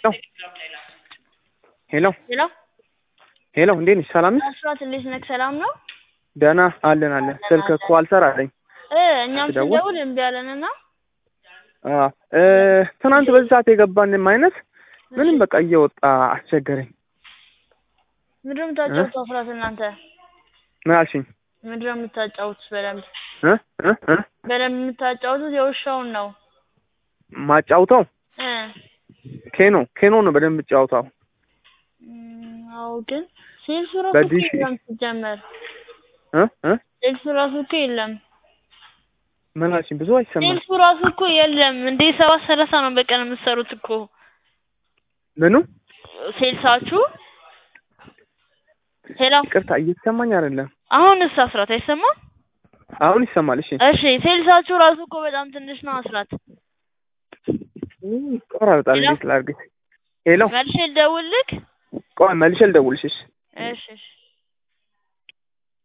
ሄሎ ሄሎ ሄሎ፣ እንዴት ነሽ? ሰላም ነሽ? አስራት እንዴት ነህ? ሰላም ነው ደህና አለን አለን። ስልክ እኮ አልሰራለኝ። እ እኛም ስደውል? ስንደውል እምቢ አለንና አዎ እ ትናንት በዚህ ሰዓት የገባንም አይነት ምንም በቃ እየወጣ አስቸገረኝ። ምንድን ነው የምታጫውቱት? አስራት እናንተ ምን አልሽኝ? ምንድን ነው የምታጫውቱት? በደንብ እ እ እ በደንብ የምታጫውቱት የውሻውን ነው ማጫውተው እ ኬኖ ኬኖ ነው በደንብ ጫውታው። እም፣ አዎ ግን ሴልሱ ራሱ እኮ በዲሽ የለም ሲጀመር እ እ ሴልሱ ራሱ እኮ የለም ምን አልሽኝ? ብዙ አይሰማም። ሴልሱ ራሱ እኮ የለም እንዴ ሰባት ሰላሳ ነው በቀን የምትሰሩት እኮ ምኑ ሴልሳችሁ ሄሎ ይቅርታ እየተሰማኝ አይደለም። አሁንስ አስራት አይሰማም አሁን ይሰማል። እሺ እሺ ሴልሳችሁ ራሱ እኮ በጣም ትንሽ ነው አስራት ቆራርጣል። ሄሎ? እንዴት ላድርግ? ሄሎ መልሼ ልደውልልክ ቆይ መልሼ ልደውልሽ። እሺ እሺ እሺ